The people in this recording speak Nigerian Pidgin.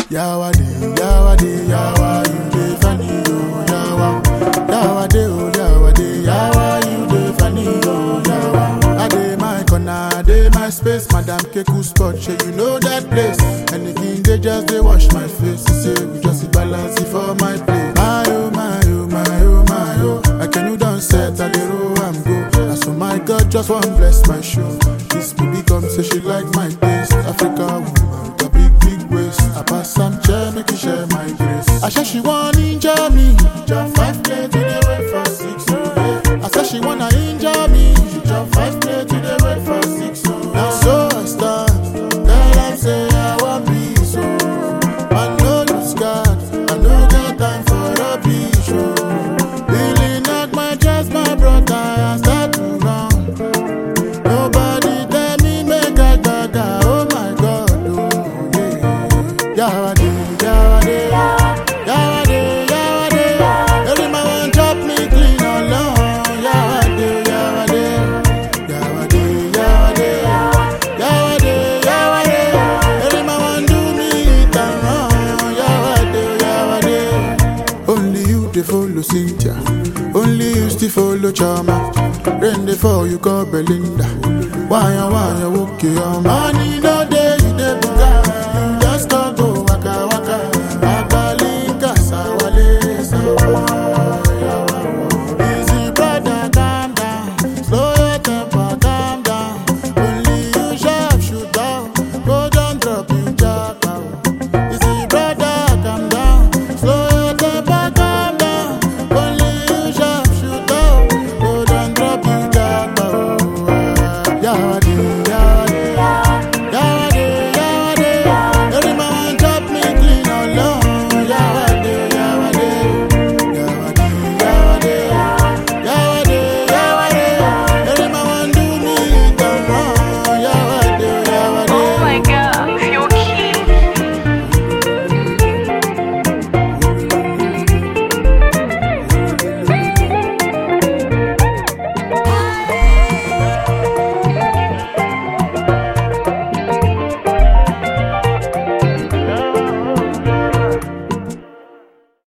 Yawade, Yawade, Yawa, you dey funny, oh, Yawa. Yawade, oh, Yawade, Yawa, you dey funny, oh, Yawa. I dey my corner, I dey my space, Madam Keku spot, shey you know that place. Anything they just dey wash my face, say we just dey balance it for my plate. My oh, my oh, my oh, my oh, I can you done set, I dey roll am go. And so my God just want bless my show. This baby come say she like my taste, Africa woman with a big big waist. I pass some chair, make you share my grace. I say she want injure me, jump five play to the way for six. oh, yeah. I say she wanna injure me, she jump five play to the way for six. oh, Now so I stand, tell them say I want peace. So I know lose God, I no got time for a beach. Oh. Really knock my chest, my brother, I start to run. Nobody tell me make I gaga, oh my God, oh yeah. Yawade, Yawade, Yawade, Yawade. Every man want chop me clean alone. Yawade, Yawade, Yawade, Yawade, Yawade, Yawade. Every man want do me it and wrong. Yawade, Yawade. Only you dey follow Cynthia. Only you still follow Chama. Rain dey fall, you call Belinda. Why, why, okay, your money